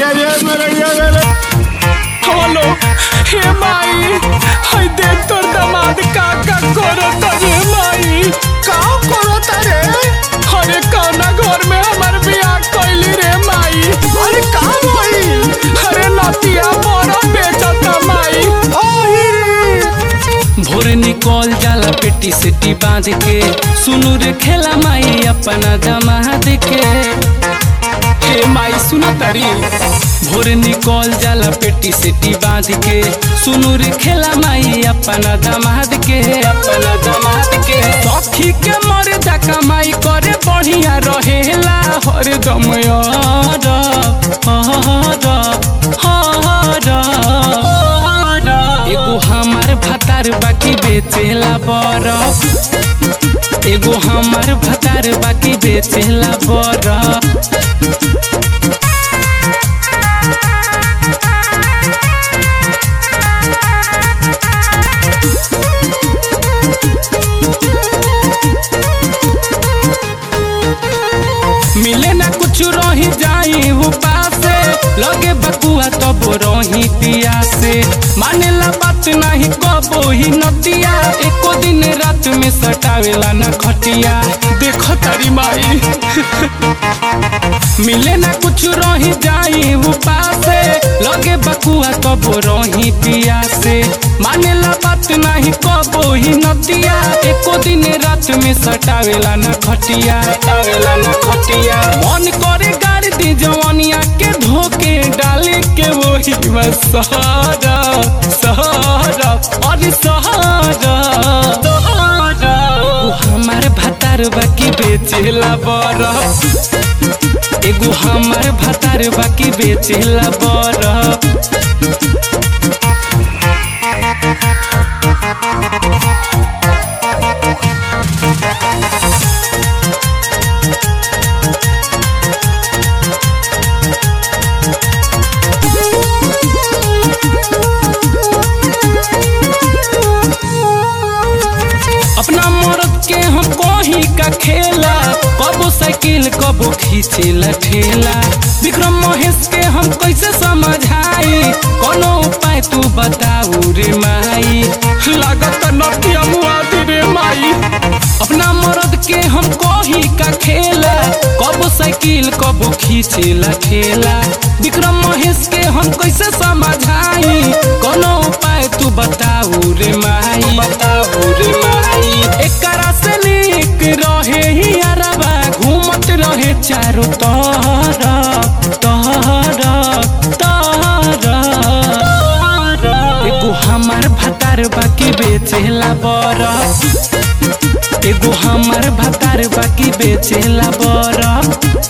হলো হে মাই হাই দেখ তোর দামাদ কাকা করো তবে মাই का करत रे अरे कौना घर में हमार बियाह कैली रे माई अरे का होई अरे नतिया बड़ा बेचता माई ओही रे भोर निकल जाला पेटी सेटी बांध के सुनु रे खेला माई अपना जमात के हे माई सुन तारी भोर निकल जाला पेटी सेटी बांध के सुनु रे खेला माई अपना दमाद के अपना दमाद के सखी के मरे जा कमाई करे बढ़िया रहेला हर दम यार हर हर एगो हमार भतार बाकी बेचेला बरफ एगो हमार भतार बाकी बेचेला बरफ मिले ना कुछ रही जाई हो पासे लगे बकुआ तब रही पिया से माने ला बात नहीं कबो ही नतिया एको दिन रात में सटावेला ना खटिया देखो तारी माई मिले ना कुछ रही जाई हो पासे लगे बकुआ तब रही पिया से माने ला बात नहीं कबो ही नतिया एको दिन रात में सटावेला ना खटिया सटावेला ना खटिया मन करे गाड़ दी जवानिया के धोके डाले के वही में सहारा सहारा अरे सहारा सहारा ओ हमार भतार बाकी बेचेला बरफ एगो हमार भतार बाकी बेचेला बरफ अपना मर्द के हम कहीं का खेला कबो साइकिल कबो खींचेला ठेला विक्रम महेश के हम कैसे समझाई कोनो उपाय तू बताऊ रे माई लागत नटिया मुआदी रे माई अपना मर्द के हम कहीं का खेला कबो साइकिल कबो खींचेला ठेला विक्रम महेश के हम कैसे समझाई कोनो उपाय तू बताऊ रे माई बताऊ रे माई एकरा से निक रहे ही अरबा घूमत रहे चारों तरफ तरफ तरफ एगो हमार भतार बाकी बेचेला बरफ एगो हमार भतार बाकी बेचेला बरफ